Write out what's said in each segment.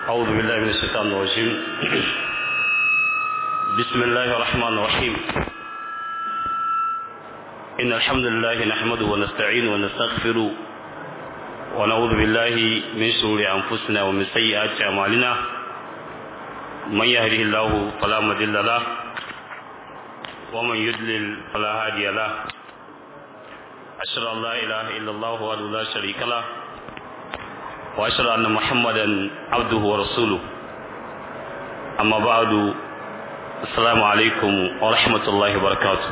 أعوذ بالله من الشيطان الرجيم بسم الله الرحمن الرحيم إن الحمد لله نحمده ونستعينه ونستغفره ونعوذ بالله من شرور أنفسنا ومن سيئات أعمالنا من يهده الله فلا مضل له ومن يضلل فلا هادي له أشهد أن لا إله إلا الله وحده لا شريك له وأشهد أن محمدا عبده ورسوله أما بعد السلام عليكم ورحمة الله وبركاته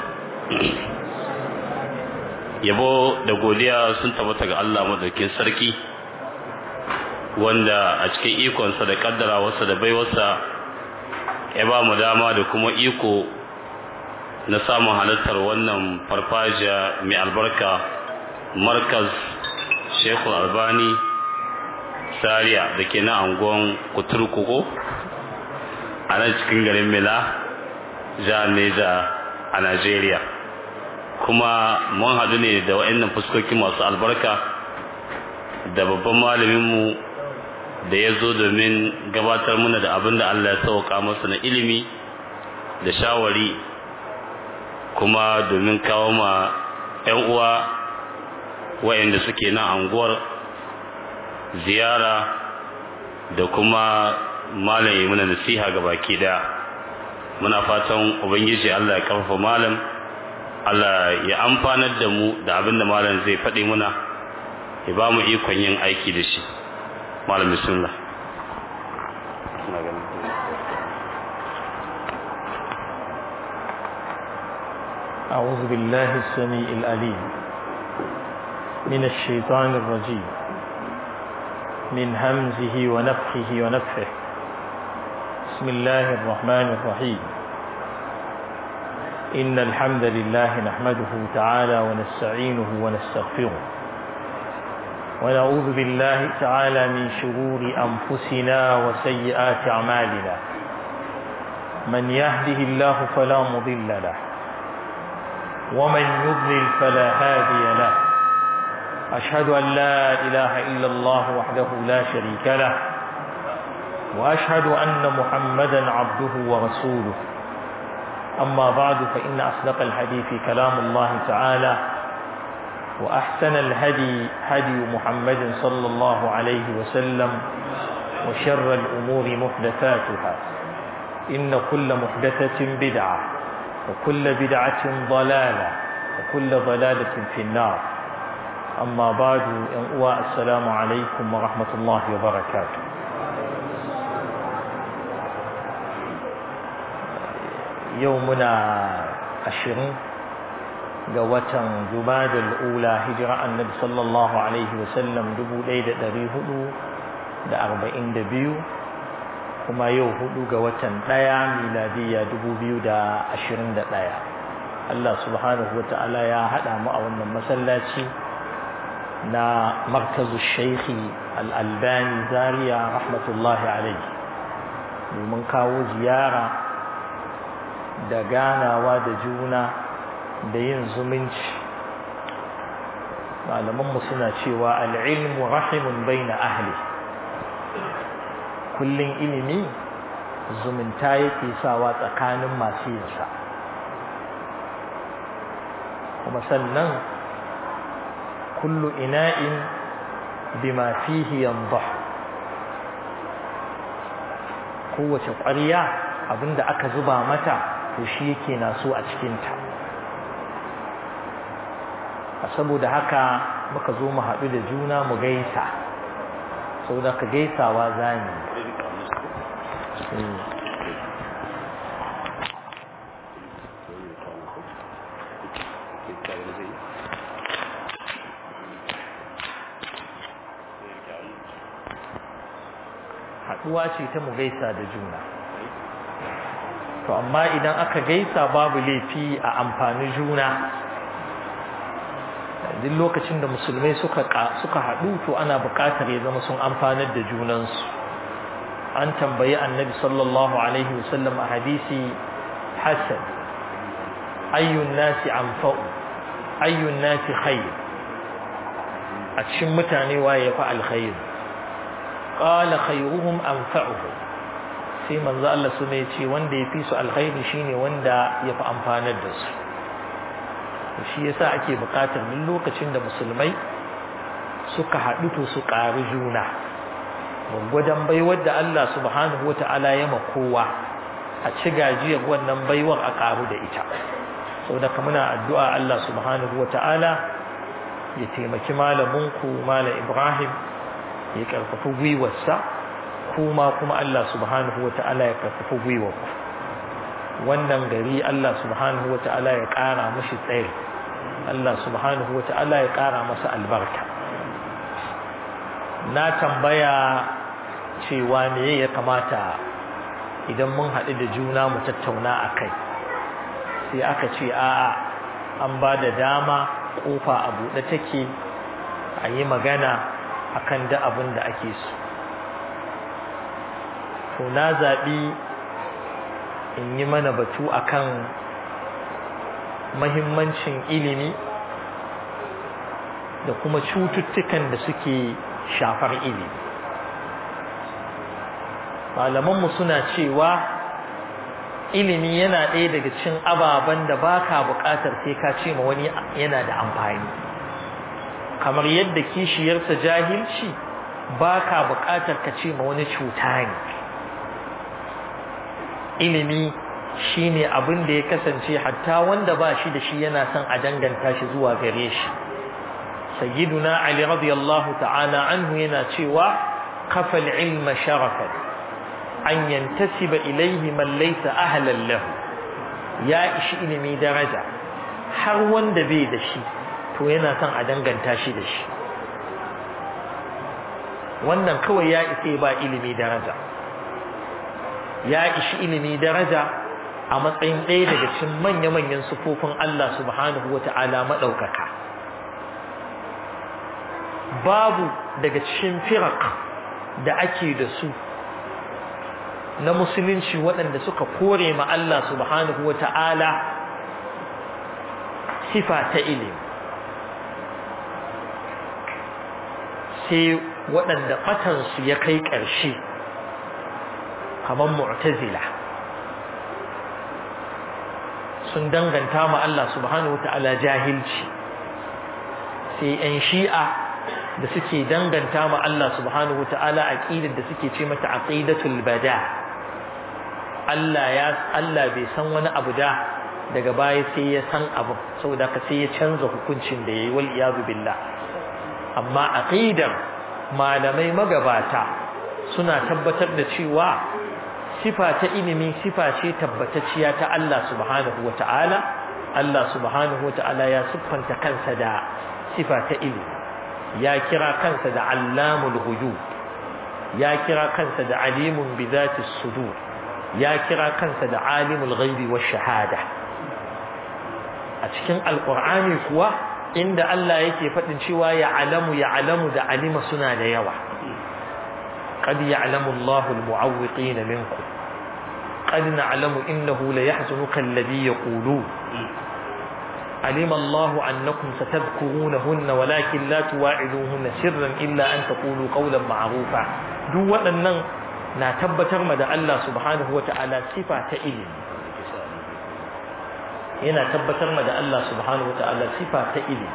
yabo da godiya sun tabbata ga Allah madaukin sarki wanda a cikin ikonsa da kaddarawarsa da baiwarsa ya ba mu dama da kuma iko na samun halittar wannan farfajiya mai albarka markaz shekul albani Zaria da ke na angon kuturkuku a nan cikin garin Mila jihar Neja a Najeriya kuma mun haɗu ne da wa'annan fuskoki masu albarka da babban malaminmu da ya zo domin gabatar muna da abin da Allah ya sauka masa na ilimi da shawari kuma domin kawo ma 'yan uwa wa'anda suke na anguwar ziyara da kuma malam muna nasiha ga baki daya muna fatan ubangiji Allah ya karfafa malam Allah ya amfanar da mu da abin da malam zai faɗi muna ya ba mu ikon yin aiki da shi malam bismillah أعوذ بالله السميع العليم من الشيطان الرجيم من همزه ونفخه ونفخه بسم الله الرحمن الرحيم إن الحمد لله نحمده تعالى ونستعينه ونستغفره ونعوذ بالله تعالى من شرور أنفسنا وسيئات أعمالنا من يهده الله فلا مضل له ومن يضلل فلا هادي له أشهد أن لا إله إلا الله وحده لا شريك له وأشهد أن محمدا عبده ورسوله أما بعد فإن أصدق الحديث كلام الله تعالى وأحسن الهدي هدي محمد صلى الله عليه وسلم وشر الأمور محدثاتها إن كل محدثة بدعة وكل بدعة ضلالة وكل ضلالة في النار أما بعد السلام عليكم ورحمة الله وبركاته يومنا عشرين قوة جماد الأولى هجرة النبي صلى الله عليه وسلم دبو ليلة دريه da arba'in da biyu kuma yau hudu ga watan ɗaya miladiya dubu biyu da ashirin da ɗaya Allah subhanahu wa ta'ala ya haɗa mu a wannan masallaci na markazu shaikhi al'albani zaria rahmatullahi alaihi domin kawo ziyara da ganawa da juna da yin zumunci malamanmu suna cewa al'ilmu rahimun bai na ahli kullum ilimi zumunta yake sawa tsakanin masu yinsa kuma sannan kullu ina'in bima fihi yandah kowace ƙwarya abinda aka zuba mata to shi yake naso a cikinta a saboda haka muka zo mu haɗu da juna mu gaisa saboda ka gaisawa zani haɗuwa ce ta mu gaisa da juna to amma idan aka gaisa babu laifi a amfani juna duk lokacin da musulmai suka suka haɗu to ana buƙatar ya zama sun amfanar da junansu an tambayi annabi sallallahu alaihi wasallam a hadisi hasan ayyun nasi anfa'u ayyun nasi khair a cikin mutane waye ya fi alkhair qala khayruhum anfa'uhum sai manzo Allah su ne ce wanda ya fi su alkhairi shine wanda ya fi amfanar da su shi yasa ake buƙatar duk lokacin da musulmai suka haɗu to su ƙari juna gwaggwadon baiwar da Allah subhanahu wa ta'ala ya kowa a ci gajiyar wannan baiwar a ƙaru da ita saboda muna addu'a Allah subhanahu wa ta'ala ya taimaki malaminku malam Ibrahim ya ƙarfafi gwiwarsa kuma kuma Allah subhanahu wa ta'ala ya ƙarfafi gwiwarku wannan gari Allah subhanahu wa ta'ala ya ƙara mashi tsaye Allah subhanahu wa ta'ala ya ƙara masa albarka na tambaya cewa me ya kamata idan mun haɗu da juna mu tattauna a kai sai aka ce a'a an ba da dama ƙofa a buɗe take a yi magana akan da abin da ake so to na zaɓi in yi mana batu akan mahimmancin ilimi da kuma cututtukan da suke shafar ilimi malamanmu suna cewa ilimi yana ɗaya daga cikin ababen da baka buƙatar sai ka ce ma wani yana da amfani kamar yadda kishiyarsa jahilci baka buƙatar ka ce ma wani cuta ne ilimi shine abin da ya kasance hatta wanda ba shi da shi yana son a danganta shi zuwa gare shi sayyiduna ali radiyallahu ta'ala anhu yana cewa kafal ilma sharafan an yantasiba ilayhi man laysa ahlan lahu ya ishi ilimi daraja har wanda bai da shi to yana son a danganta shi da shi wannan kawai ya isa ba ilimi daraja ya ishi ilimi daraja a matsayin ɗaya daga cikin manya-manyan sufofin Allah subhanahu wata'ala maɗaukaka babu daga cikin firak da ake da su na musulunci waɗanda suka kore ma Allah subhanahu wa ta'ala sifa ta ilimi sai waɗanda ɓatansu ya kai ƙarshe kamar mu'tazila sun danganta ma Allah subhanahu wa ta'ala jahilci sai 'yan shi'a da suke danganta ma Allah subhanahu ta'ala aqidar da suke ce mata aqidatul bada Allah ya Allah bai san wani abu da daga baya sai ya san abu saboda ka sai ya canza hukuncin da yayi wal iyadu billah amma aqidar malamai magabata suna tabbatar da cewa sifa ta ilimi sifa ce tabbatacciya ta Allah subhanahu ta'ala. Allah subhanahu ta'ala ya siffanta kansa da sifa ta ilimi ya kira kansa da allamul ghuyub ya kira kansa da alimun bi zati sudur ya kira kansa da alimul ghaibi wash shahada a cikin alqur'ani kuwa inda Allah yake fadin cewa ya alamu ya alamu da alima suna da yawa qad ya'lamu Allahu al-mu'awwiqin minkum qad na'lamu innahu la yahzunuka alladhi yaqulun علم الله أنكم ستذكرونهن ولكن لا تواعدوهن سرا إلا أن تقولوا قولا معروفا duk waɗannan na tabbatar ma da Allah subhanahu wa ta'ala sifa ta ilimi yana tabbatar ma da Allah subhanahu wa ta'ala sifa ta ilimi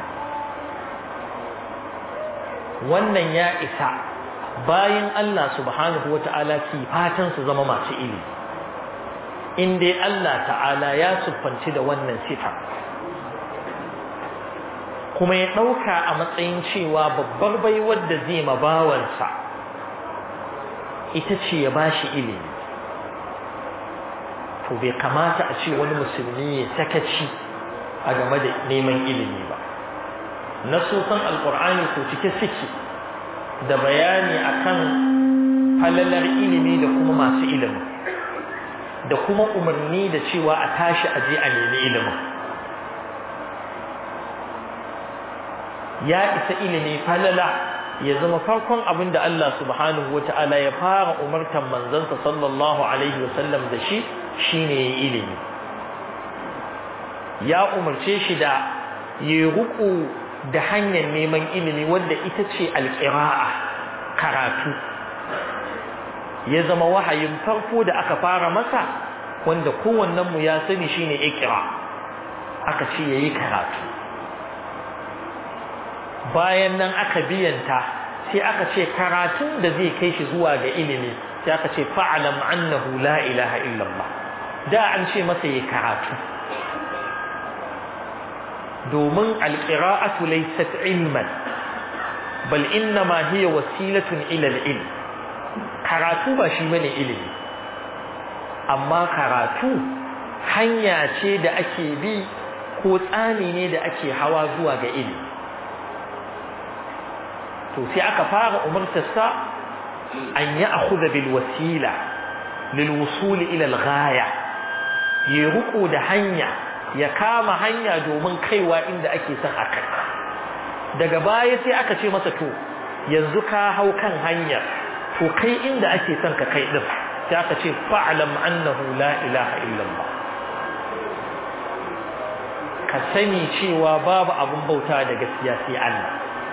wannan ya isa bayan Allah subhanahu wa ta'ala sifatan su zama masu ilimi in dai Allah ta'ala ya siffanci da wannan sifa kuma ya ɗauka a matsayin cewa babbar baiwar da zai mabawansa ita ce ya ba shi ilimi to bai kamata a ce wani musulmi ya sakaci a game da neman ilimi ba nasosan alkur'ani ko cike suke da bayani akan falalar ilimi da kuma masu ilimin da kuma umarni da cewa a tashi aje a nemi ilimin ya isa ilimi falala ya zama farkon abin da Allah subhanahu wa ta'ala ya fara umartan manzansa sallallahu alaihi wasallam da shi shine ilimi ya umarce shi da ya ruku da hanyar neman ilimi wanda ita ce alƙira'a karatu ya zama wahayin farko da aka fara masa wanda kowannen mu ya sani shine ikra aka ce yayi karatu bayan nan aka biyanta sai aka ce karatun da zai kai shi zuwa ga ilimi sai aka ce fa'alam annahu la ilaha illallah da an ce masa yayi karatu domin alqira'atu laysat ilman bal innama hiya wasilatun ila al-ilm karatu ba shi bane ilimi amma karatu hanya ce da ake bi ko tsani ne da ake hawa zuwa ga ilimi to sai aka fara umartarsa an yi akhudha bil wasila lil wusul ila al ghaya ya ruku da hanya ya kama hanya domin kaiwa inda ake son a kai daga baya sai aka ce masa to yanzu ka hau kan hanyar to kai inda ake son ka kai din sai aka ce fa'lam annahu la ilaha illallah ka sani cewa babu abun bauta da gaskiya sai Allah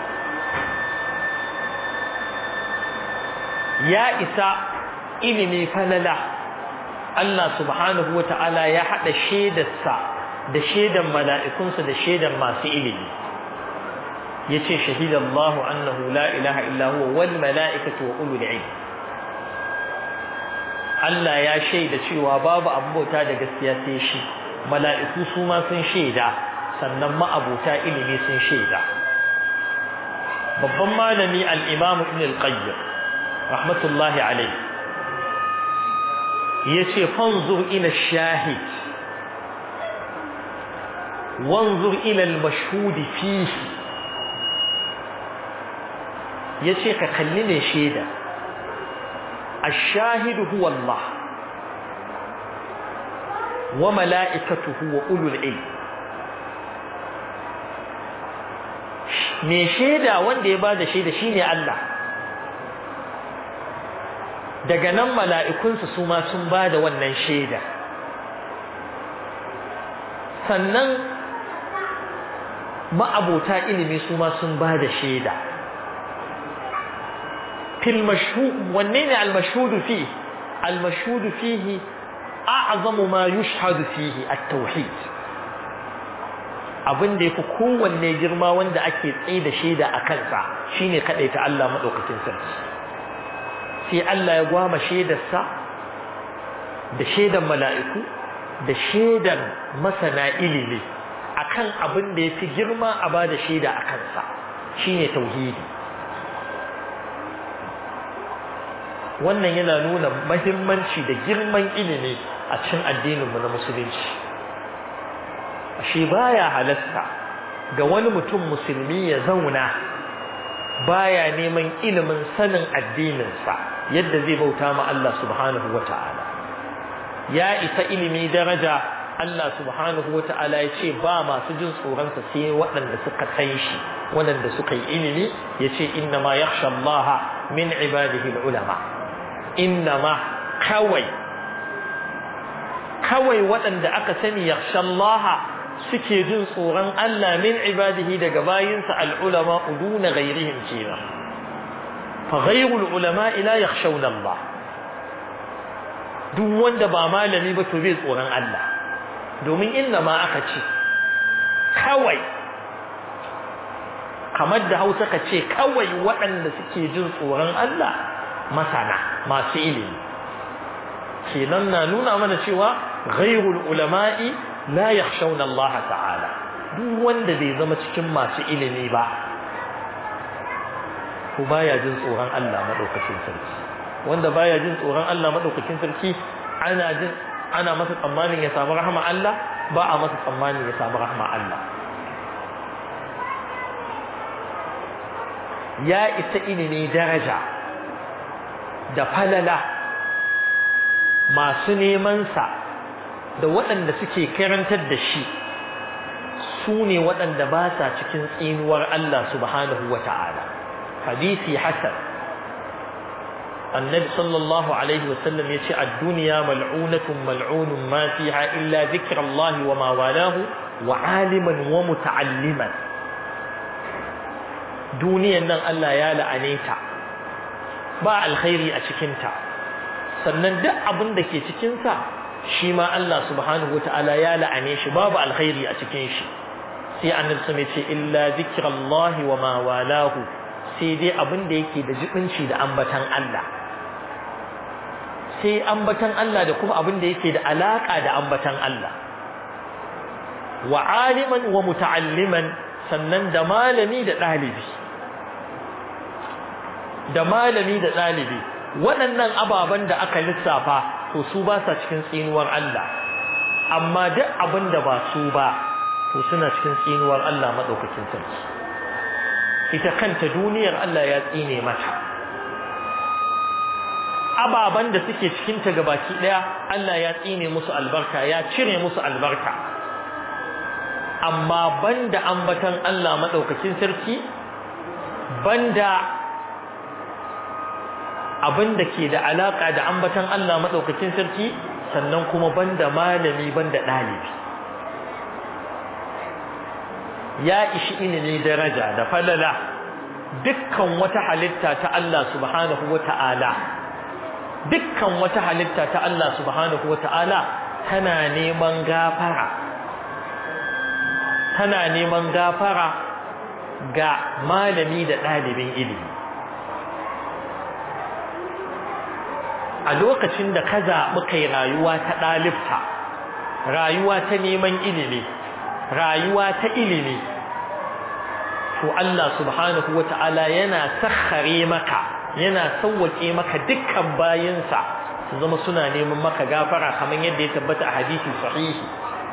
ya isa ilimi falala Allah subhanahu wata'ala ya hada shaidarsa da shaidan mala'ikunsa da shaidan masu ilimi yace shahidallahu annahu la ilaha illa huwa wal mala'ikatu wa ulul ilm Allah ya shaida cewa babu abota da gaskiya sai shi mala'iku su ma sun shaida sannan ma'abuta ilimi sun shaida babban malami al-imam ibn al-qayyim rahmatullahi alayhi yace fanzur ila shahid wanzur ila al-mashhud fihi yace ka kalli ne shaida ash-shahid huwa Allah wa mala'ikatuhu wa ulul ilm me shaida wanda ya bada shaida shine Allah daga nan mala'ikunsa su ma sun bada wannan shaida sannan ma'abota ilimi su ma sun bada shaida fil mashhud wanne ne al mashhud fihi al mashhud fihi a'zamu ma yushhadu fihi at-tauhid abin da yafi kowanne girma wanda ake tsaye da shaida a kansa shine ta Allah madaukakin sarki sai Allah ya gwama shaidarsa da shaidan mala'iku da shaidan masana ilimi akan abin da yafi girma a bada shaida a kansa shine tauhidi wannan yana nuna mahimmanci da girman ilimi a cikin addininmu na musulunci shi baya halasta ga wani mutum musulmi ya zauna baya neman ilimin sanin addininsa yadda zai bauta ma Allah subhanahu wata'ala ya isa ilimi daraja Allah subhanahu wata'ala ya ce ba masu jin tsoronsa sai waɗanda suka san shi waɗanda suka yi ilimi ya ce inna ma yakhsha Allah min ibadihi ulama inna ma kawai kawai waɗanda aka sani yakhsha Allah suke jin tsoron Allah min ibadihi daga bayinsa al'ulama uduna ghairihim kenan fa ghairul ulama ila yakhshawna Allah duk wanda ba malami ba to bai tsoron Allah domin inna ma aka ce kawai kamar da Hausa ka ce kawai waɗanda suke jin tsoron Allah masana masu ilimi kenan na nuna mana cewa ghairul ulama'i la yakhshawna Allah ta'ala duk wanda bai zama cikin masu ilimi ba ko baya jin tsoron Allah madaukakin sarki wanda baya jin tsoron Allah madaukakin sarki ana jin ana masa tsammanin ya samu rahama Allah ba a masa tsammanin ya samu rahama Allah ya isa ilimi daraja da falala masu neman sa da waɗanda suke karantar da shi su ne waɗanda ba sa cikin tsinuwar Allah subhanahu wa ta'ala hadisi hasan annabi sallallahu alaihi wasallam ya ce a duniya mal'unatun mal'unun ma fiha illa zikrallahi wa ma walahu wa aliman wa muta'alliman duniyan nan Allah ya la'ane ta ba alkhairi a cikinta sannan duk abin da ke cikinsa shi ma Allah subhanahu wata'ala ya la'ane shi babu alkhairi a cikin shi sai annabi sun ce illa zikrallahi wa ma walahu sai dai abin da yake da jibinci da ambatan Allah sai ambatan Allah da kuma abin da yake da alaka da ambatan Allah wa aliman wa muta'alliman sannan da malami da ɗalibi da malami da ɗalibi waɗannan ababen da aka lissafa to su ba sa cikin tsinuwar Allah amma duk abin da ba su ba to suna cikin tsinuwar Allah maɗaukakin sarki ita kanta duniyar Allah ya tsine mata ababen da suke cikinta gabaki ɗaya Allah ya tsine musu albarka ya cire musu albarka amma banda ambatan Allah maɗaukakin sarki banda abin da ke da alaka da ambatan Allah madaukakin sarki sannan kuma banda malami banda dalibi ya ishi ilimi daraja da falala dukkan wata halitta ta Allah subhanahu wata'ala dukkan wata halitta ta Allah subhanahu wata'ala tana neman gafara tana neman gafara ga malami da dalibin ilimi a lokacin da ka zaɓi kai rayuwa ta ɗalibta rayuwa ta neman ilimi rayuwa ta ilimi to Allah subhanahu wata'ala yana sakhare maka yana sauwake maka dukkan bayinsa su zama suna neman maka gafara kamar yadda ya tabbata a hadisi sahihi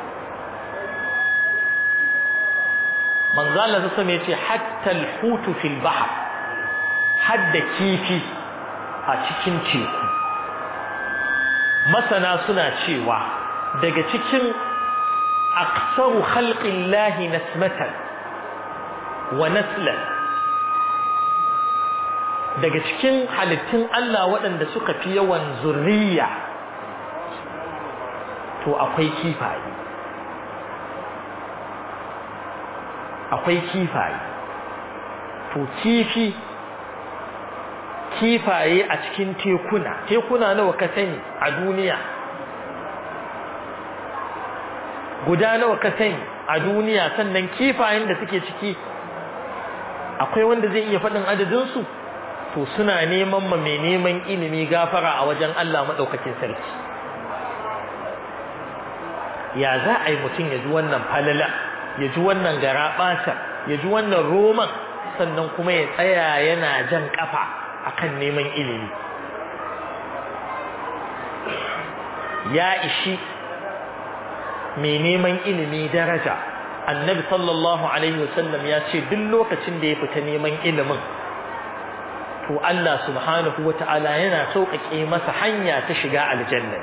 manzala ta sama yace hatta al-hutu fil bahr hadda kifi a cikin teku masana suna cewa daga cikin aksaru khalqillahi nasmatan wa naslan daga cikin halittun Allah waɗanda suka fi yawan zurriya to akwai kifaye akwai kifaye to kifi kifaye a cikin tekuna tekuna nawa ka sani a duniya guda nawa ka sani a duniya sannan kifayen da suke ciki akwai wanda zai iya faɗin adadinsu to suna neman ma mai neman ilimi gafara a wajen Allah maɗaukakin sarki ya za a yi mutum ya ji wannan falala ya ji wannan garaɓasa ya ji wannan roman sannan kuma ya tsaya yana jan ƙafa akan neman ilimi ya ishi mai neman ilimi daraja annabi sallallahu alaihi wasallam ya ce duk lokacin da ya fita neman ilimin to Allah subhanahu wata'ala yana sauƙaƙe masa hanya ta shiga aljanna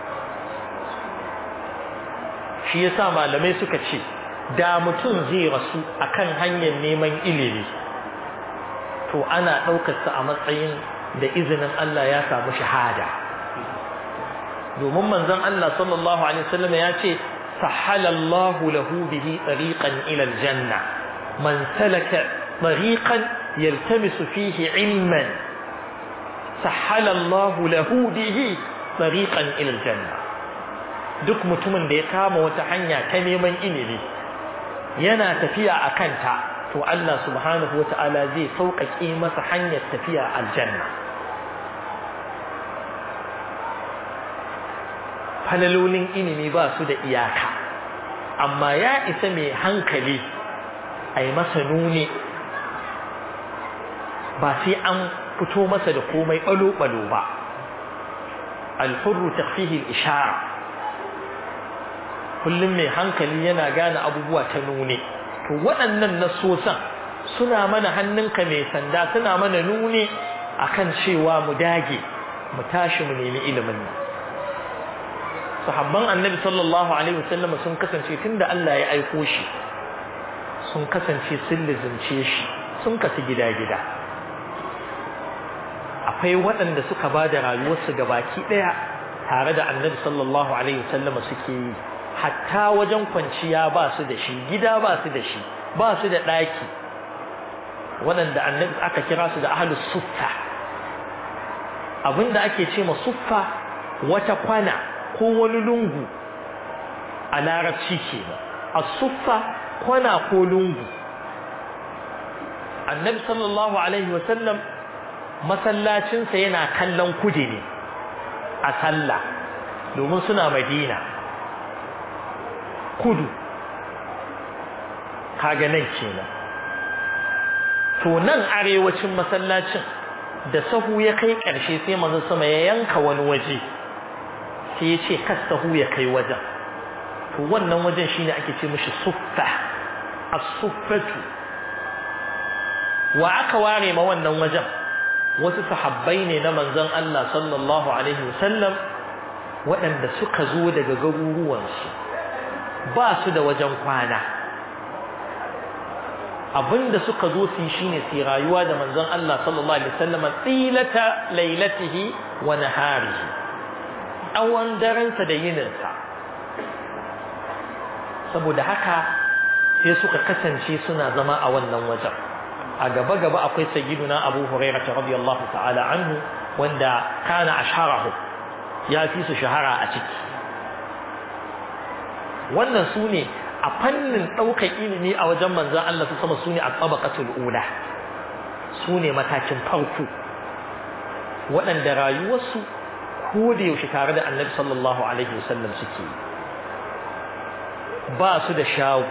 shi yasa malamai suka ce da mutum zai rasu akan hanyar neman ilimi to ana ɗaukarsa a matsayin da izinin Allah ya samu shahada domin manzon Allah sallallahu alaihi wasallam ya ce sahalallahu lahu bihi tariqan ila aljanna man salaka tariqan yaltamisu fihi ilman sahalallahu lahu bihi tariqan ila aljanna duk mutumin da ya kama wata hanya ta neman ilimi yana tafiya a kanta to Allah subhanahu wata'ala zai sauƙaƙe masa hanyar tafiya aljanna falalolin ilimi ba su da iyaka amma ya isa mai hankali a yi masa nuni ba sai an fito masa da komai ɓalo-ɓalo ba alfurru tafihi ishara kullum mai hankali yana gane abubuwa ta nune to waɗannan nasosan suna mana hannunka mai sanda suna mana nuni akan cewa mu dage mu tashi mu nemi ilimin nan sahabban annabi sallallahu alaihi wasallam sun kasance tunda Allah ya aiko shi sun kasance sun lizimce shi sun kasu gida-gida akwai waɗanda suka ba da rayuwarsu ga baki ɗaya tare da annabi sallallahu alaihi wasallam suke yi hatta wajen kwanciya ba su da shi gida ba su da shi ba su da ɗaki waɗanda annabi aka kira su da ahlus suffa abinda ake ce ma suffa wata kwana ko wani lungu a larabci ke a suffa kwana ko lungu annabi sallallahu alaihi wasallam masallacinsa yana kallon kudi ne a sallah domin suna madina kudu kaga nan kenan to nan arewacin masallacin da sahu ya kai ƙarshe sai manzon sama ya yanka wani waje sai ya ce kas sahu ya kai wajen to wannan wajen shine ake ce mishi suffa as-suffatu wa aka ware ma wannan wajen wasu sahabbai ne na manzon Allah sallallahu alaihi wasallam waɗanda suka zo daga garuruwansu ba su da wajen kwana abinda suka zo su yi shine su rayuwa da manzon Allah sallallahu alaihi wasallam tsilata lailatihi wa naharihi tsawon darensa da yininsa saboda haka sai suka kasance suna zama a wannan wajen a gaba gaba akwai sayyiduna Abu Hurairah radiyallahu ta'ala anhu wanda kana asharahu ya fi su shahara a ciki wannan su ne a fannin ɗaukar ilimi a wajen manzan Allah su sama su ne a tsabakatul ula su ne matakin farko waɗanda rayuwarsu ko da yaushe tare da annabi sallallahu alaihi wasallam suke ba su da shago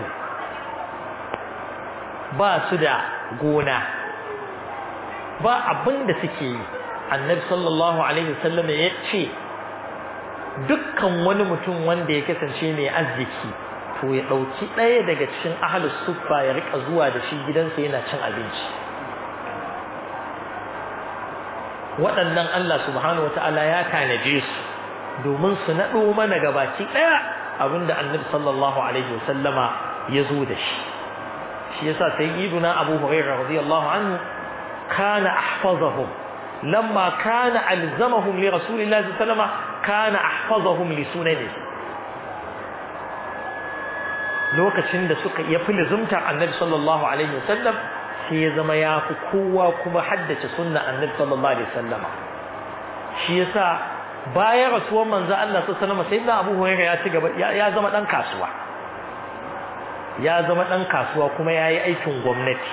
ba su da gona ba abin da suke yi annabi sallallahu alaihi wasallam ya ce dukkan wani mutum wanda ya kasance mai arziki to ya ɗauki ɗaya daga cikin ahalus suffa ya rika zuwa da shi gidansa yana cin abinci waɗannan Allah subhanahu wa ta'ala ya tanaje su domin su naɗo mana gabaki ɗaya abinda annabi sallallahu alaihi wasallama ya zo da shi shi yasa sayyiduna abu hurairah radiyallahu anhu kana ahfazahum lamma kana alzamahum li rasulillahi sallallahu alaihi wasallama kana ahfazahum li sunanihi lokacin da suka ya fi lizumtar annabi sallallahu alaihi wasallam sai ya zama ya fi kowa kuma haddace sunna annabi sallallahu alaihi wasallam shi yasa bayan rasuwar manzo Allah sallallahu alaihi wasallam sayyidina Abu Hurairah ya ci gaba ya zama dan kasuwa ya zama dan kasuwa kuma yayi aikin gwamnati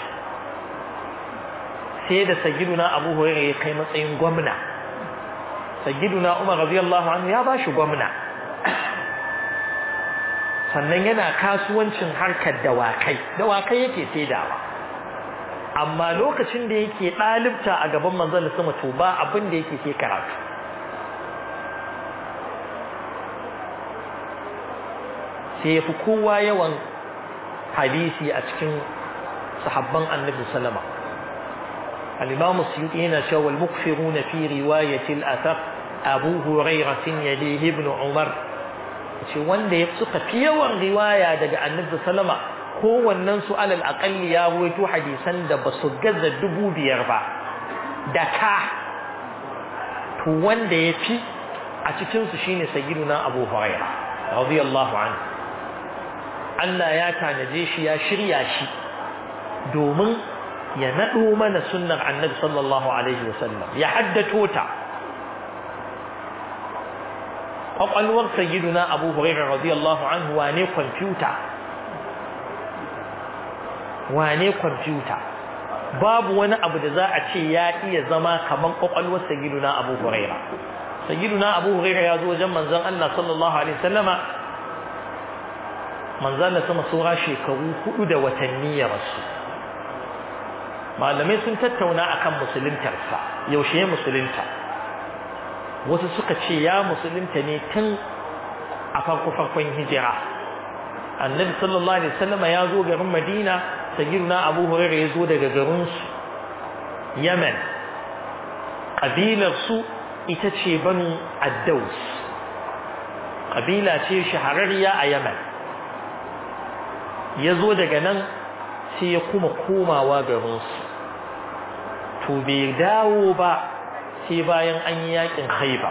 sai da sayyiduna Abu Hurairah ya kai matsayin gwamna sayyiduna Umar radiyallahu anhu ya bashi gwamna sannan yana kasuwancin harkar dawakai dawakai yake saidawa amma lokacin da yake ɗalibta a gaban manzon sama to ba abin da yake sai karatu sai yafi kowa yawan hadisi a cikin sahabban annabi sallama al-imam suyuti yana cewa al-mukfiruna fi riwayati al-athar abu hurairah yalihi ibn umar ce wanda ya suka fi yawan riwaya daga annabi sallama kowannen su alal aqalli ya ruwaito hadisan da ba su gaza dubu biyar ba da ka to wanda ya fi a cikin su shine sayyiduna abu hurairah radiyallahu anhu Allah ya tanaje shi ya shirya shi domin ya nado mana sunnar annabi sallallahu alaihi wasallam ya haddato ta kwakwalwar sayyiduna abu hurairah radiyallahu anhu wane kwamfuta wane kwamfuta babu wani abu da za a ce ya iya zama kamar kwakwalwar sayyiduna abu hurairah sayyiduna abu hurairah ya zo wajen manzon Allah sallallahu alaihi wasallama manzon Allah sama sura shekaru hudu da watanni ya rasu malamai sun tattauna akan musuluntarsa yaushe ya musulunta wasu suka ce ya musulunta ne tun a farko farkon hijira annabi sallallahu alaihi wasallam ya zo garin madina sayyiduna abu hurairah ya zo daga garin su yaman kabilar su ita ce banu addaus kabila ce shahararriya a yaman ya zo daga nan sai ya kuma komawa garin su to bai dawo ba sai bayan an yi yakin haiba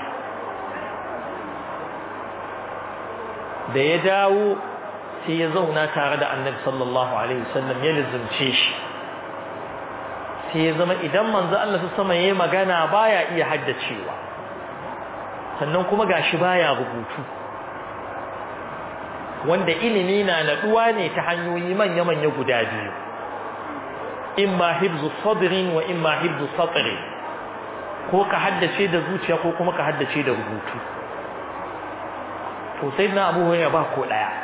da ya dawo sai ya zauna tare da annabi sallallahu alaihi wasallam ya lizumce shi sai ya zama idan manzo Allah su sama yayi magana baya iya haddacewa sannan kuma gashi baya rubutu wanda ilimi na naduwa ne ta hanyoyi manya-manya guda biyu imma hibzu sadrin wa imma hibzu satri ko ka haddace da zuciya ko kuma ka haddace da rubutu to sai na abu ya ba ko daya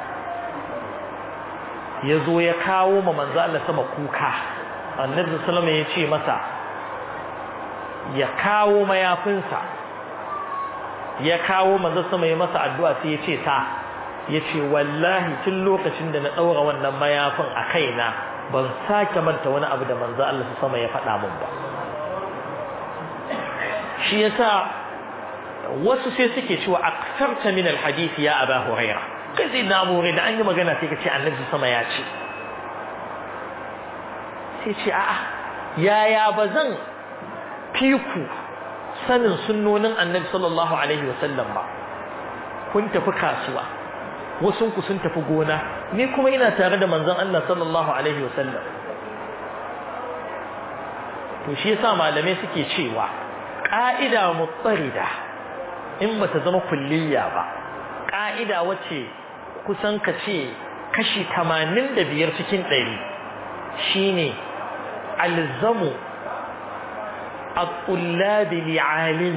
ya zo ya kawo ma manzo Allah sama kuka annabi sallallahu alaihi ya ce masa ya kawo mayafinsa ya kawo manzo sama ya masa addu'a sai ya ce sa ya ce wallahi tun lokacin da na ɗaura wannan mayafin a kaina ban sake manta wani abu da manzo Allah su sama ya faɗa min ba shi yasa wasu sai suke cewa aksarta min alhadith ya aba huraira kai sai na abu da an yi magana sai ka ce annabi sama ya ce sai ce a'a yaya ba zan fiku sanin sunnonin annabi sallallahu alaihi wasallam ba kun tafi kasuwa wasu ku sun tafi gona ni kuma ina tare da manzon Allah sallallahu alaihi wasallam to shi yasa malamai suke cewa ka'ida mutsarida in bata zama kulliya ba ka'ida wace kusan ka ce kashi 85 cikin 100 shine alzamu الطلاب لعالم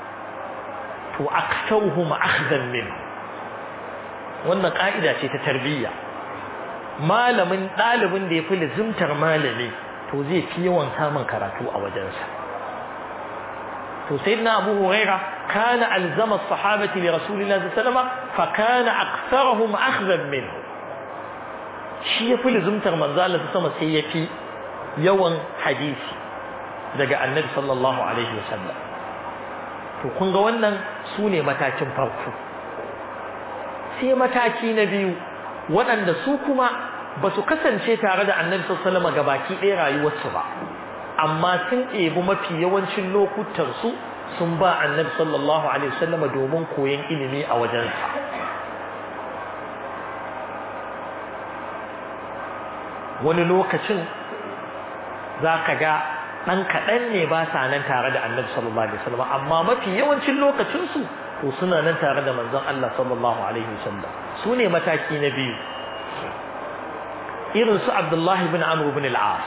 وأكثرهم أخذا منه wannan ka'ida ce ta tarbiyya malamin ɗalibin da ya fi lizimtar malami to zai fi yawan samun karatu a wajensa to sayyidina abu huraira kana alzama sahabati li rasulillahi sallallahu alaihi wasallam fa kana aktharuhum akhdhan minhu shi ya fi lizimtar manzo Allah sama sai ya fi yawan hadisi daga annabi sallallahu alaihi wasallam to kun ga wannan su ne matakin farko sai mataki na biyu waɗanda su kuma ba su kasance tare da annabi sallallahu alaihi gabaki ɗaya rayuwarsu ba amma sun ɗebi mafi yawancin lokutan su sun ba annabi sallallahu alaihi wasallam domin koyon ilimi a wajensa wani lokacin za ka ga ɗan kaɗan ne ba sa nan tare da annabi sallallahu alaihi wasallam amma mafi yawancin lokacinsu to suna nan tare da manzon Allah sallallahu alaihi wasallam su ne mataki na biyu irin su Abdullahi ibn Amr ibn al-As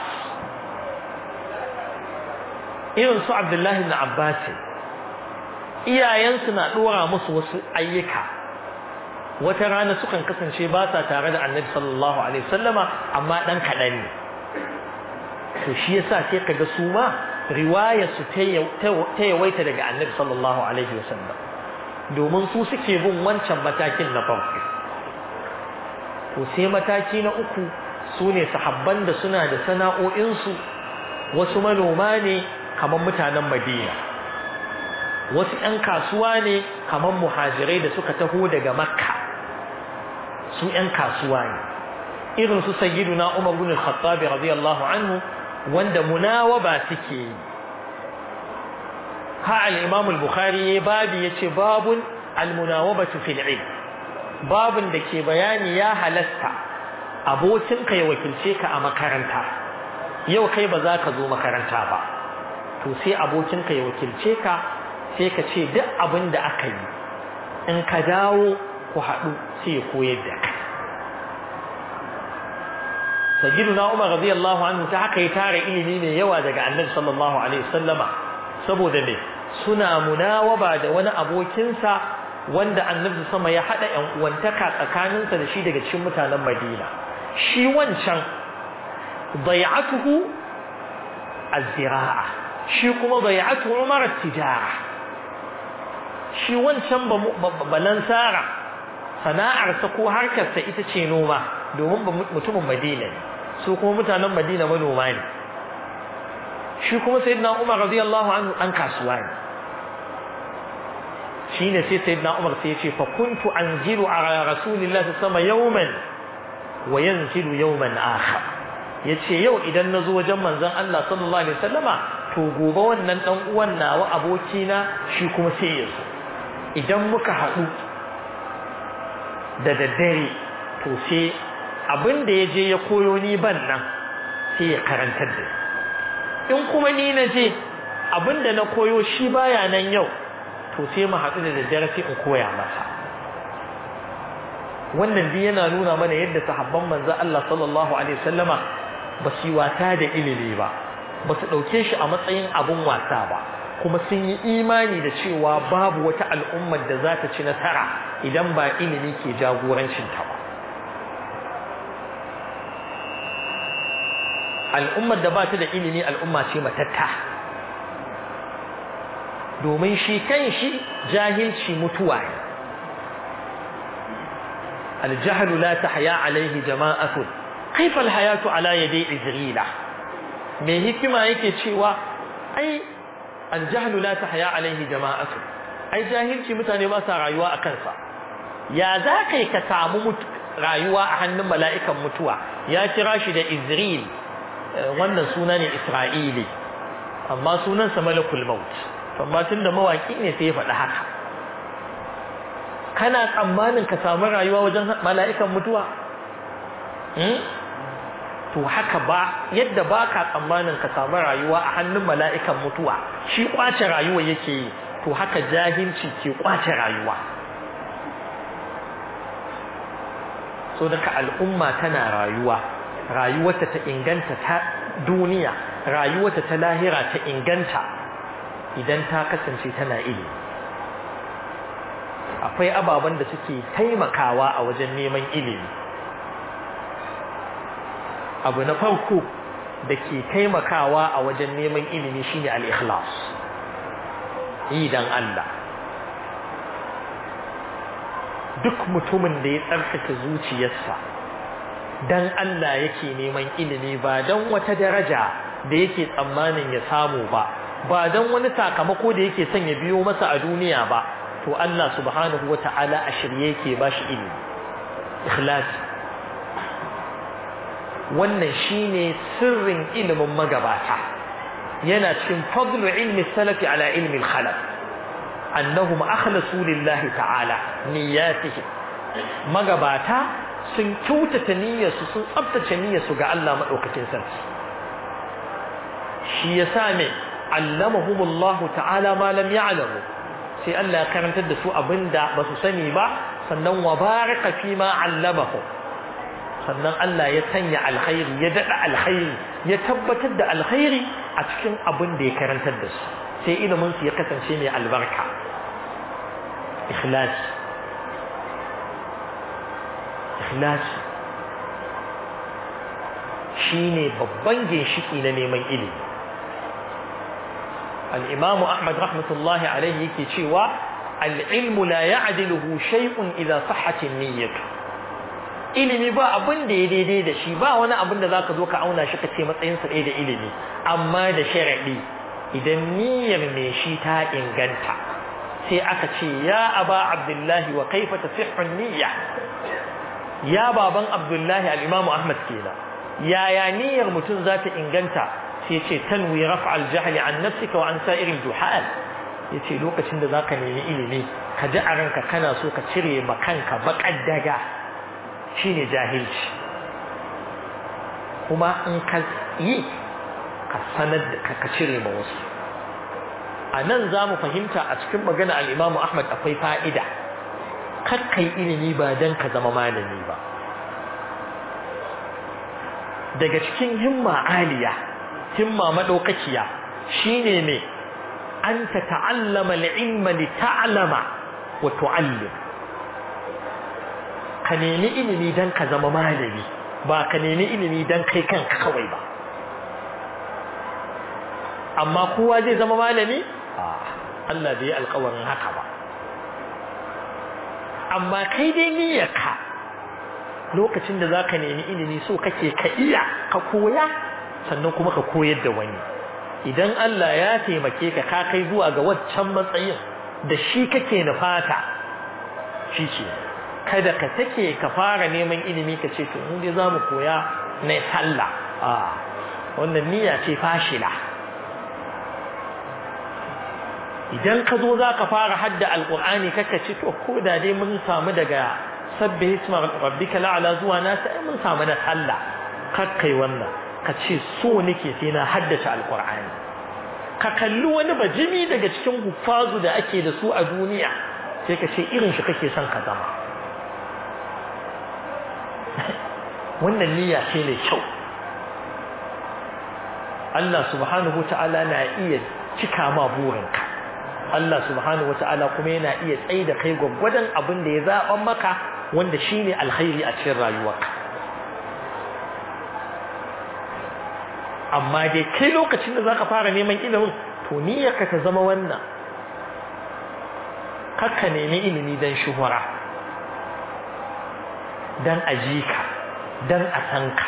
irin su Abdullahi ibn Abbas iyayensu na dora musu wasu ayyuka wata rana sukan kasance ba sa tare da annabi sallallahu alaihi wasallama amma dan kaɗan ne to shi yasa sai kaga su ma riwaya su ta yawaita daga annabi sallallahu alaihi wasallam domin su suke bin wancan matakin na farko to sai mataki na uku su ne sahabban da suna da sana'o'insu wasu manoma ne kamar mutanen madina wasu 'yan kasuwa ne kamar muhajirai da suka taho daga makka su 'yan kasuwa ne irin su sayyiduna umar bin al-khattab radiyallahu anhu wanda munawaba suke yi ha al-imam al-bukhari ya babi yace babun al-munawabatu fil ilm babun da ke bayani ya halasta abokinka ya wakilce ka a makaranta yau kai ba za ka zo makaranta ba to sai abokinka ya wakilce ka sai ka ce duk abin da aka yi in ka dawo ku haɗu sai ya koyar da ka sayyiduna umar radiyallahu anhu ta haka ya tara ilimi mai yawa daga annabi sallallahu alaihi wasallama saboda ne suna munawaba da wani abokinsa wanda annabi sama ya hada yan uwantaka tsakaninsa da shi daga cikin mutanen Madina shi wancan bai'atuhu az-zira'a shi kuma bai'atu Umar at-tijara shi wancan balansara sana'arsa ko harkarsa ita ce noma domin mutumin Madina ne su kuma mutanen Madina manoma ne shi kuma sayyidina Umar radiyallahu anhu dan kasuwa ne shine sai sayyidina Umar sai ya ce fa kuntu anzilu ala rasulillahi sama yawman wa yanzilu yawman akhar yace yau idan nazo wajen manzon Allah sallallahu alaihi wasallama to gobe wannan dan uwan nawa abokina shi kuma sai ya zo idan muka haɗu da daddare to sai abin da ya je ya koyo ni ban nan sai ya karantar da in kuma ni na je abinda na koyo shi baya nan yau to sai mu haɗu da daddare sai in koya masa wannan dai yana nuna mana yadda sahabban manzo Allah sallallahu alaihi wasallama ba su yi wata da ilimi ba ba su ɗauke shi a matsayin abun wasa ba kuma sun yi imani da cewa babu wata al'ummar da za ta ci nasara idan ba ilimi ke jagorancinta ba al'ummar da ba ta da ilimi al'umma ce matatta domin shi kan shi jahilci mutuwa ne aljahlu la tahya alaihi jama'atun kaifa alhayatu ala yadi izrila me hikima yake cewa ai aljahlu la tahya alaihi jama'atun ai jahilci mutane ba sa rayuwa a kansa ya za kai ka samu rayuwa a hannun mala'ikan mutuwa ya kira shi da izril wannan suna ne Isra'ili amma sunansa malakul maut amma tunda mawaki ne sai ya faɗi haka kana tsammanin ka samu rayuwa wajen mala'ikan mutuwa to haka ba yadda ba ka tsammanin ka samu rayuwa a hannun mala'ikan mutuwa shi kwace rayuwa yake yi to haka jahilci ke kwace rayuwa so daga al'umma tana rayuwa rayuwarta ta inganta ta duniya rayuwarta ta lahira ta inganta idan ta kasance tana ilimi akwai ababen da suke taimakawa a wajen neman ilimi abu na farko da ke taimakawa a wajen neman ilimi shine al-ikhlas yi dan Allah duk mutumin da ya tsarkake zuciyarsa dan Allah yake neman ilimi ba dan wata daraja da yake tsammanin ya samu ba ba dan wani sakamako da yake son ya biyo masa a duniya ba to Allah subhanahu wata'ala a shirye yake bashi ilimi ikhlas wannan shine sirrin ilimin magabata yana cikin fadlu ilmi salafi ala ilmi al-khalaf annahum akhlasu lillahi ta'ala niyyatihim magabata sun kyautata niyyarsu sun tsabtace niyyarsu ga Allah madaukakin sarki shi yasa ne allamahumullahu ta'ala ma lam ya'lamu sai Allah ya karantar da su abinda ba su sani ba sannan wa baraka fi ma allamahu sannan Allah ya sanya alkhairi ya dada alkhairi ya tabbatar da alkhairi a cikin abin da ya karantar da su sai ilimin su ya kasance mai albarka ikhlas ikhlas shine babban ginshiki na neman ilimi al-imam Ahmad rahmatullahi alaihi yake cewa al-ilmu la ya'diluhu shay'un idza sahhat an-niyyah ilimi ba abin da ya daidai da shi ba wani abin da zaka zo ka auna shi ka ce matsayin sa da ilimi amma da sharadi idan niyyar mai shi ta inganta sai aka ce ya aba abdullahi wa kaifa tasihhu niyya ya baban abdullahi al-imam ahmad kenan yaya niyyar mutum za ta inganta sai ce tanwi raf'a al-jahl an nafsika wa an sa'iril juhal yace lokacin da zaka nemi ilimi ka ji a ranka kana so ka cire ma kanka baƙar daga shine jahilci kuma in ka yi ka sanar da ka cire ma wasu a nan za mu fahimta a cikin magana al'imamu ahmad akwai fa'ida kakkai ilimi ba don ka zama malami ba daga cikin himma aliya himma maɗaukakiya shine ne an ta ta'allama al'ilma li ta'alama wa tu'allim ka nemi ilimi don ka zama malami ba ka nemi ilimi don kai kanka kawai ba amma kowa zai zama malami Allah bai alkawarin haka ba amma kai dai niyyarka lokacin da zaka nemi ilimi so kake ka iya ka koya sannan kuma ka koyar da wani idan Allah ya taimake ka ka kai zuwa ga waccan matsayin da shi kake nufata shi ce kada ka take ka fara neman ilimi ka ce to mu dai zamu koya na sallah a wannan niyya ce fashila idan ka zo za ka fara hadda alƙur'ani kaka ce to ko da dai mun samu daga sabbi hisma rabbika la'ala zuwa na sai mun samu na sallah kakkai wannan ka ce so nake sai na haddace alkur'ani ka kalli wani bajimi daga cikin huffazu da ake da su a duniya sai ka ce irin shi kake son ka zama wannan niyya ce mai kyau Allah subhanahu ta'ala na iya cika ma burinka Allah subhanahu ta'ala kuma yana iya tsaye da kai gwaggwadon abin da ya zaɓan maka wanda shine alkhairi a cikin rayuwarka amma dai kai lokacin da zaka fara neman ilimin to niyyarka ta zama wannan kakka nemi ilimi dan shuhura dan ajika dan a san ka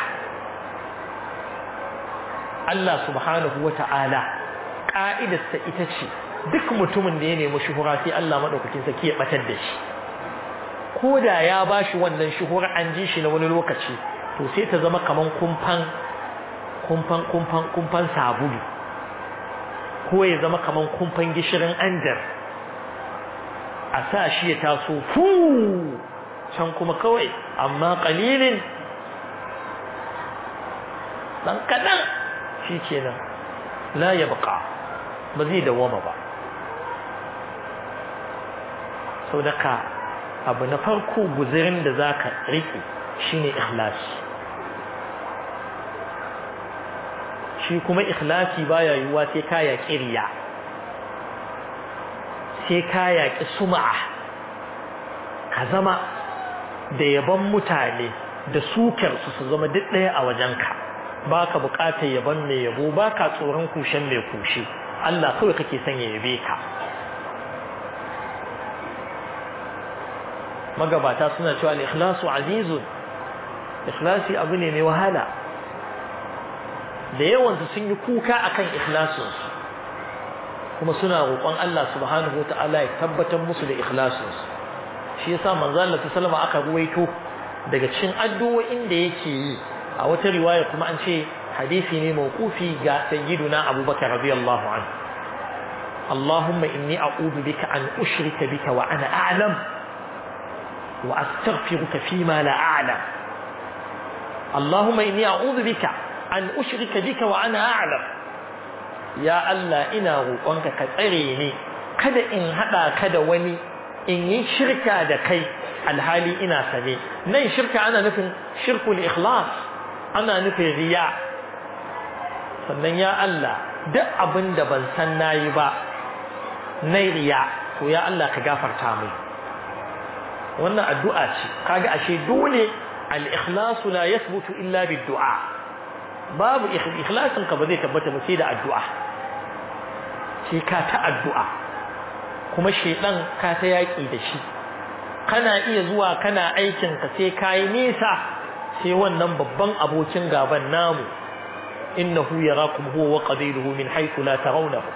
Allah subhanahu wata'ala ka'idarsa ita ce duk mutumin da ya nemi shuhura sai Allah madaukakin sarki ya batar da shi ko da ya bashi wannan shuhura an ji shi na wani lokaci to sai ta zama kaman kumfan kumfan kumfan kumfan sabulu ko ya zama kaman kumfan gishirin anjar a sa shi ya taso fu can kuma kawai amma qalilin dan kadan shikenan la yabqa ba zai dawama ba saboda abu na farko guzirin da zaka rike shine ikhlasi shi kuma ikhlasi baya yiwuwa sai ka yaƙi riya sai ka yaƙi suma'a ka zama da yaban mutane da sukar su su zama duk ɗaya a wajenka ba ka buƙatar yaban mai yabo ba ka tsoron kushen mai kushe Allah kawai kake son ya yabe ka magabata suna cewa al-ikhlasu azizun ikhlasi abu ne mai wahala da yawansu sun yi kuka akan ikhlasinsu kuma suna roƙon Allah subhanahu wata'ala ya tabbatar musu da ikhlasinsu shi yasa manzo Allah sallama aka ruwaito daga cikin addu'o'in da yake yi a wata riwaya kuma an ce hadisi ne mawqufi ga sayyiduna Abubakar radiyallahu anhu Allahumma inni a'udhu bika an ushrika bika wa ana a'lam wa astaghfiruka fima la a'lam Allahumma inni a'udhu bika an ushrika bika wa ana a'lam ya Allah ina roƙonka ka tsare ni kada in hada ka da wani in yi shirka da kai alhali ina sane nan shirka ana nufin shirkul ikhlas ana nufin riya sannan ya Allah duk abin da ban san nayi ba na riya to ya Allah ka gafarta mai wannan addu'a ce kaga ashe dole al-ikhlas la yathbutu illa bid-du'a babu ikhlasin ka ba zai tabbata ba sai da addu'a sai ka ta addu'a kuma shedan ka ta yaki da shi kana iya zuwa kana aikin ka sai kai nisa sai wannan babban abokin gaban namu innahu yarakum huwa wa qabiluhu min haythu la tarawnahu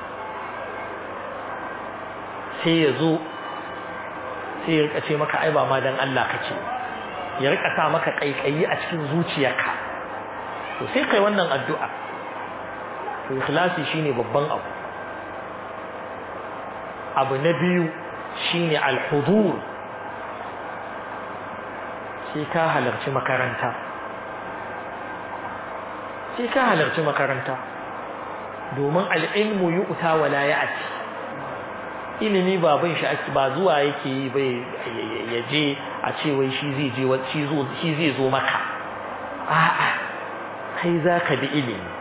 sai yazo sai ya rika ce maka ai ba ma dan Allah kace ya rika sa maka kaikayi a cikin zuciyarka to sai kai wannan addu'a to ikhlasi shine babban abu abu na biyu shine al-hudur sai ka halarci makaranta sai ka halarci makaranta domin al-ilmu yu'ta wa la ya'ti ilimi ba bin shi ake ba zuwa yake yi bai yaje a ce wai shi zai je shi zai zo maka a'a kai za ka bi ilimi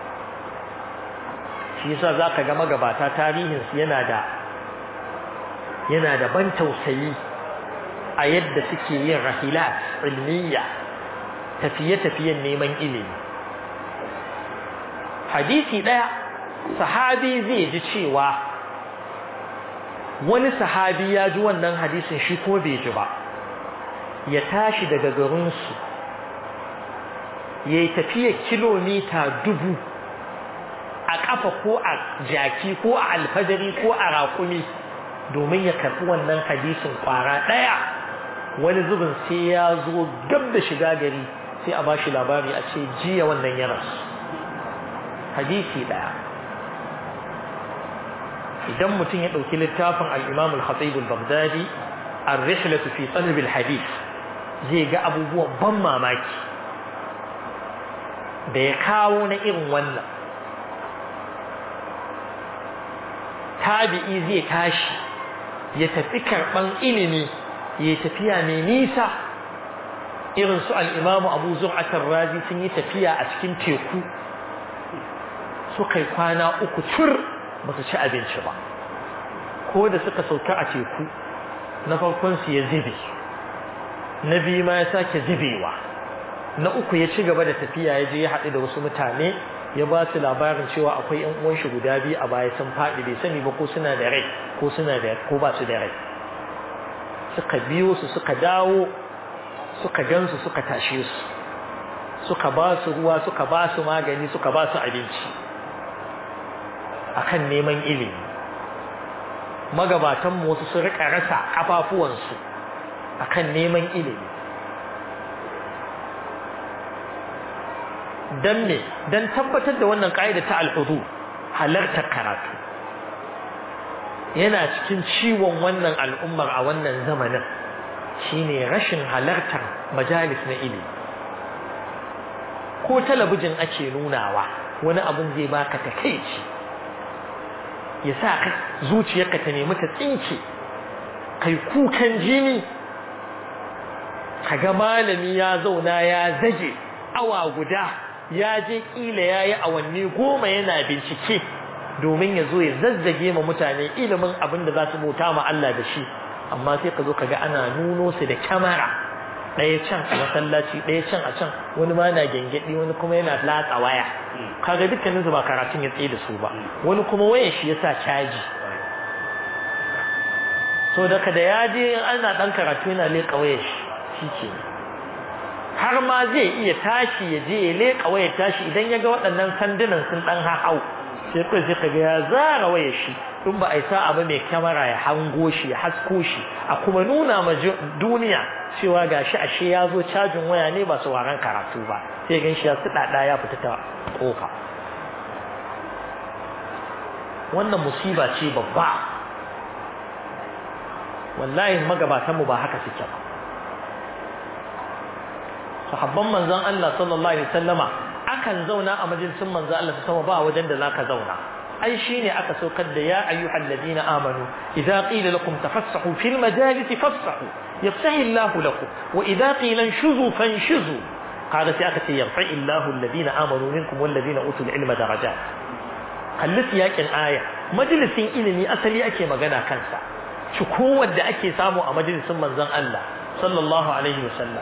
shi yasa za ka ga magabata tarihinsu yana da yana da ban tausayi a yadda suke yin rahilat ilmiya tafiye-tafiyen neman ilimi hadisi ɗaya sahabi zai ji cewa wani sahabi ya ji wannan hadisin shi ko bai ji ba ya tashi daga garinsu ya yi tafiya kilomita dubu a ƙafa ko a jaki ko a alfadari ko a raƙumi domin ya karɓi wannan hadisin ƙwara ɗaya wani zubin sai ya zo gab da shiga gari sai a bashi labari a ce jiya wannan ya rasu hadisi ɗaya idan mutum ya ɗauki littafin al'imam al-khatib al-baghdadi ar-rihlatu fi talib al-hadith zai ga abubuwan ban mamaki da ya kawo na irin wannan tabi'i zai tashi ya tafi karɓan ilimi ya tafiya mai nisa irin su al'imamu abu zur'atar razi sun yi tafiya a cikin teku suka yi kwana uku tur ba su ci abinci ba ko da suka sauka a teku na farkonsu ya zube na biyu ma ya sake zubewa na uku ya ci gaba da tafiya ya je ya haɗu da wasu mutane ya ba su labarin cewa akwai yan uwan shi guda biyu a baya sun faɗi bai sani ba ko suna da rai ko suna da ko ba su da rai suka biyo su suka dawo suka gansu suka tashe su suka ba su ruwa suka ba su magani suka ba su abinci akan neman ilimi magabatan wasu sun rika rasa kafafuwansu akan neman ilimi dan me dan tabbatar da wannan kaida ta al-hudu halartar karatu yana cikin ciwon wannan al'ummar a wannan zamanin shine rashin halartar majalis na ilimi ko talabijin ake nunawa wani abun zai baka takeici ya sa ka zuciyarka ta nemi ta tsinke kai kukan jini kaga malami ya zauna ya zage awa guda ya je kila yayi awanni goma yana bincike domin ya zo ya zazzage ma mutane ilimin abin da za su bauta ma Allah da shi amma sai ka zo ka ga ana nuno su da kyamara ɗaya can a masallaci ɗaya can a can wani ma na gyangyaɗi wani kuma yana latsa waya kaga dukkanin su ba karatun ya tsaye da su ba wani kuma wayan shi yasa caji so daga da ya je ana ɗan karatu yana leƙa wayar shi shi ke har ma zai iya tashi ya je ya leƙa wayar tashi idan ya ga waɗannan sandunan sun ɗan hau sai kai sai kaga ya zara wayar shi in ba a sa abu mai kyamara ya hango shi ya hasko shi a kuma nuna ma duniya cewa gashi ashe ya zo cajin waya ne ba su waran karatu ba sai gan shi ya dada ya fita ta kofa wannan musiba ce babba wallahi magabatanmu ba haka suke ba sahabban manzon Allah sallallahu alaihi wasallama akan zauna a majalisin manzon Allah sama ba wajen da zaka zauna ai shine aka saukar da ya ayyuhal ladina amanu idza qila lakum tafassahu fil majalisi fafsahu yafsahu Allah lakum wa idza qila shuzu fanshuzu qala sai aka ce yarfa'i Allah alladina amanu minkum wal ladina utul ilma darajat kalli yakin aya majalisin ilimi asali ake magana kansa cikowar da ake samu a majalisin manzon Allah sallallahu alaihi wasallam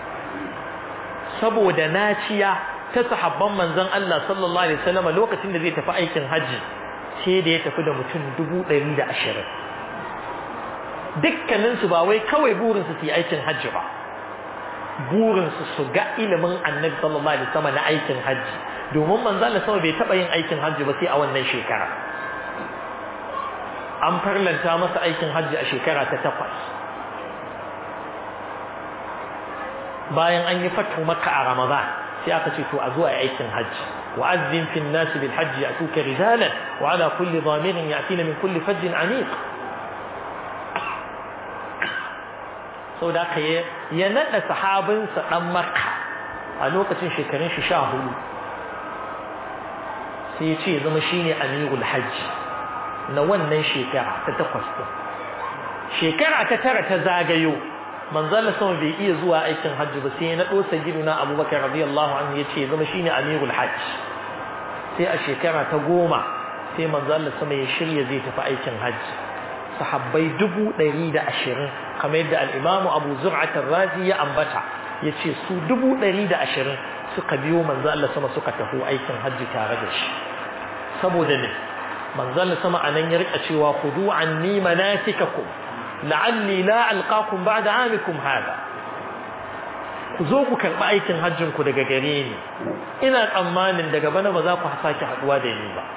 saboda naciya ta sahabban manzon Allah sallallahu alaihi wasallam lokacin da zai tafi aikin haji sai da ya tafi da mutum 120 dukkanin su ba wai kawai burin su yi aikin haji ba burin su su ga ilimin Annabi sallallahu alaihi wasallam na aikin haji domin manzon Allah sama bai taba yin aikin haji ba sai a wannan shekara an farlanta masa aikin haji a shekara ta takwas bayan an yi fatu makka a ramadan sai aka ce to a zuwa aikin hajji wa azzin fi an-nas bil hajj yatuka rijalan wa ala kulli dhamirin yatina min kulli fajjin amiq so da ka ya nada sahabin sa dan makka a lokacin shekarun shi 14 sai ya ce zama shine amirul hajj na wannan shekara ta takwas shekara ta tara ta zagayo manzon sama bai iya zuwa aikin hajji ba sai na dosa giduna Abubakar radiyallahu anhu yace zama shine amirul hajj sai a shekara ta goma sai manzon sama ya shirya zai tafi aikin hajji sahabbai dubu ɗari da ashirin kamar yadda al'imamu abu zur'at razi ya ambata ya ce su dubu ɗari da ashirin suka biyo manzon Allah sama suka tafi aikin hajji tare da shi saboda ne manzon sama anan ya rika cewa khudu anni manasikakum la'alli la alqakum ba'da amikum hada ku zo ku karɓi aikin hajjin ku daga gare ni ina tsammanin daga bana ba za ku sake haɗuwa da ni ba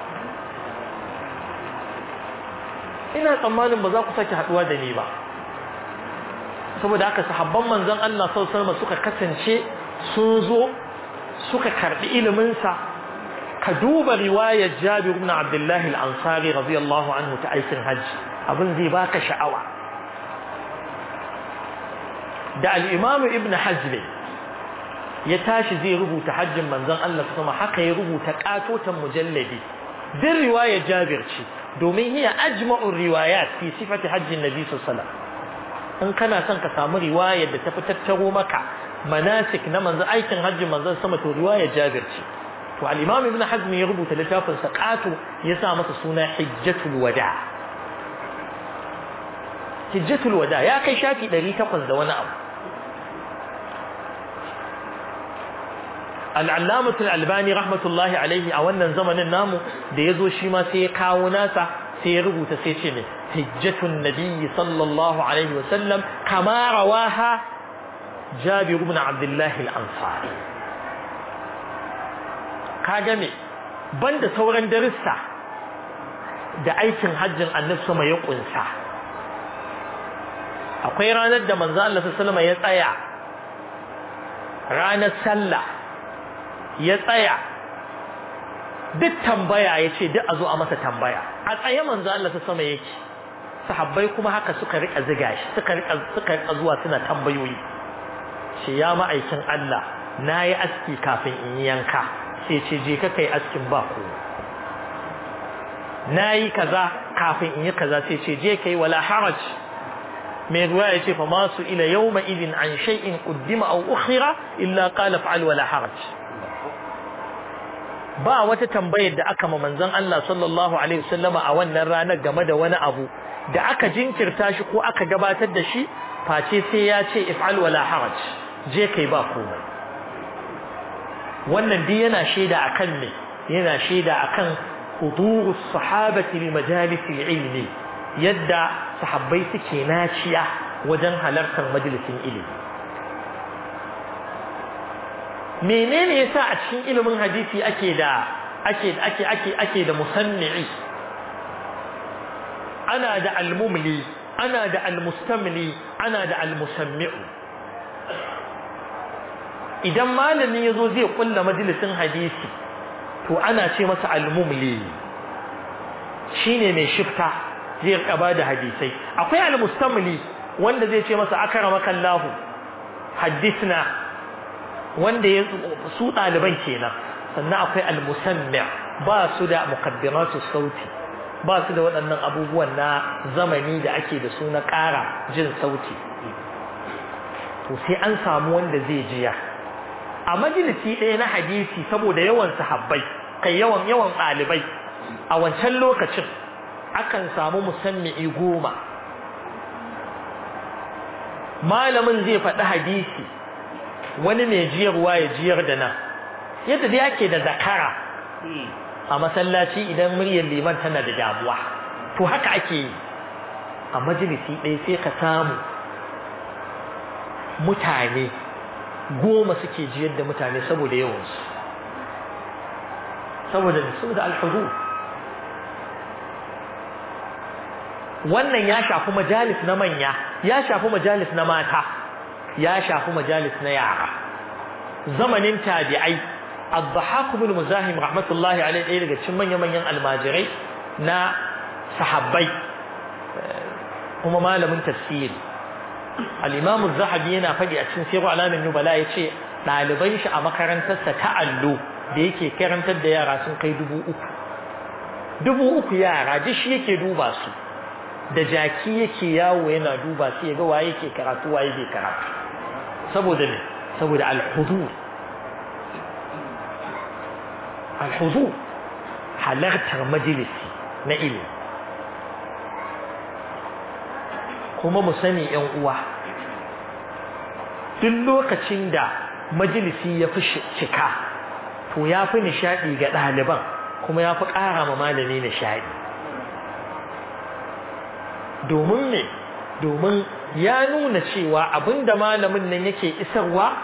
ina tsammanin ba za ku sake haɗuwa da ni ba saboda haka sahabban manzon Allah sallallahu alaihi wasallam suka kasance sun zo suka karɓi ilimin sa ka duba riwayar Jabir ibn Abdullah al-Ansari radiyallahu anhu ta aikin hajji abin zai baka sha'awa da al'imamu ibn hajjbe ya tashi zai rubuta hajjin manzon Allah kuma haka ya rubuta katotan mujalladi din riwaya Jabir ce domin hiya ajma'ur riwayat fi sifati hajjin nabi sallallahu alaihi wasallam in kana son ka samu riwayar da ta fi tattaro maka manasik na manzon aikin hajjin manzon sama to riwaya Jabir ce to al-Imam Ibn Hazm ya rubuta littafin sa qato ya sa masa suna Hijjatul Wada Hijjatul Wada ya kai shafi 800 da wani abu Al-Allamah Al-Albani rahmatullahi alaihi a wannan zamanin namu da yazo shi ma sai ya kawo nasa sai ya rubuta sai ce ne hijjatun nabiyyi sallallahu alaihi wasallam kama rawaha Jabir ibn Abdullah al-Ansari kaga me banda sauran darussa da aikin hajjin Annabi sama ya kunsa akwai ranar da manzo Allah sallallahu alaihi ya tsaya ranar sallah ya tsaya duk tambaya yace duk a zo a masa tambaya a tsaye manzo Allah sama yake sahabbai kuma haka suka rika ziga shi suka rika suka rika zuwa suna tambayoyi shi ya ma'aikin Allah nayi aski kafin in yanka sai ce je ka kai askin ba ko nayi kaza kafin in yi kaza sai ce je kai wala haraj mai ruwa ya ce fa masu ila yawma idin an shay'in quddima aw ukhira illa qala fa'al wala haraj ba wata tambayar da aka ma manzon Allah sallallahu alaihi wasallama a wannan ranar game da wani abu da aka jinkirta shi ko aka gabatar da shi face sai ya ce if'al wala haraj je kai ba komai wannan dai yana shaida akan ne yana shaida akan hudurus sahabati li majalis ilmi yadda sahabbai suke naciya wajen halartar majalisin ilimi menene yasa a cikin ilimin hadisi ake da ake ake ake ake da musanni'i ana da almumli ana da almustamli ana da almusammi'u idan malami yazo zai kulla majalisin hadisi to ana ce masa almumli shine mai shifta zai rika bada hadisai akwai almustamli wanda zai ce masa akramaka Allah hadithna wanda ya su ɗaliban kenan sannan akwai al-musammi ba su da muqaddiratu sauti ba su da waɗannan abubuwan na zamani da ake da su na ƙara jin sauti to sai an samu wanda zai jiya a majalisi ɗaya na hadisi saboda yawan sahabbai kai yawan yawan ɗalibai a wancan lokacin akan samu musammi'i goma malamin zai faɗi hadisi wani mai jiyarwa ya jiyar da nan yadda da yake da zakara a masallaci idan muryar liman tana da damuwa to haka ake yi a majalisi ɗaya sai ka samu mutane goma suke jiyar da mutane saboda yawansu saboda saboda alhudu wannan ya shafi majalis na manya ya shafi majalis na mata ya shafi majalis na yara zamanin tabi'ai ad-dhahak ibn muzahim rahmatullahi alayhi ɗaya daga cikin manyan manyan almajirai na sahabbai kuma malamin tafsiri al-imam az-zahabi yana faɗi a cikin sirru alamin nubala yace ɗaliban shi a makarantarsa ta allo da yake karantar da yara sun kai dubu uku dubu uku yara duk shi yake duba su da jaki yake yawo yana duba sai ya ga waye yake karatu waye bai karatu saboda ne saboda al-huzur al-huzur halartar majalisi na ilimi kuma mu sani yan uwa duk lokacin da majalisi ya fi cika to ya fi nishaɗi ga ɗaliban kuma ya fi ƙara ma malami nishaɗi domin ne domin ya nuna cewa abinda malamin nan yake isarwa